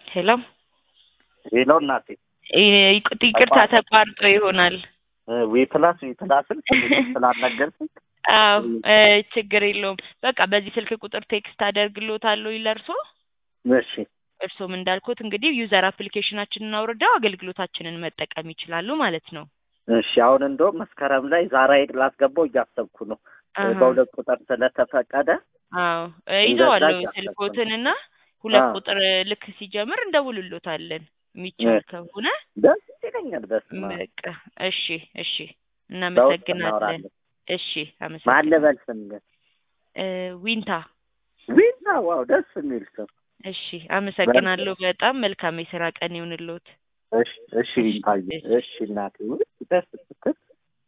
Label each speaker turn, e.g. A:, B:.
A: ሄሎ
B: ሄሎ እናቴ
A: ይ- ይቅርታ ተቋርጦ ይሆናል።
B: ዊ ፕላስ ዊ ፕላስን ስላልነገርኩኝ
A: አዎ እ ችግር የለውም። በቃ በዚህ ስልክ ቁጥር ቴክስት አደርግሎታለሁ ለእርሶ።
B: እሺ
A: እርሶም እንዳልኩት እንግዲህ ዩዘር አፕሊኬሽናችንን አውርደው አገልግሎታችንን መጠቀም ይችላሉ ማለት ነው።
B: እሺ አሁን እንደውም መስከረም ላይ ዛራ ላስገባው እያሰብኩ ነው
A: አሀ።
B: በሁለት ቁጥር ስለተፈቀደ
A: አዎ እ
B: እንደዛ
A: ይዘዋለሁ
B: እያሰብኩ ነው።
A: ስልኮትንና ሁለት
B: አዎ።
A: ቁጥር ልክ ሲጀምር እንደውልሎታለን የሚቻል
B: እ-
A: ከሆነ
B: ደስ ይለኛል። በስመ አብ
A: በቃ እሺ እሺ
B: በውስጥ
A: እናመሰግናለን።
B: እናወራለን።
A: እሺ
B: ማን
A: አመሰግናለሁ።
B: ልበል ስም ግን?
A: እ ዊንታ
B: ዊና ዋው ደስ የሚል ስም።
A: እሺ አመሰግናለሁ። በጣም መልካም የስራ ቀን ይሁንልዎት።
B: እሺ እሺ ዊንታዬ እሺ እናቴ ውይ፣ ደስ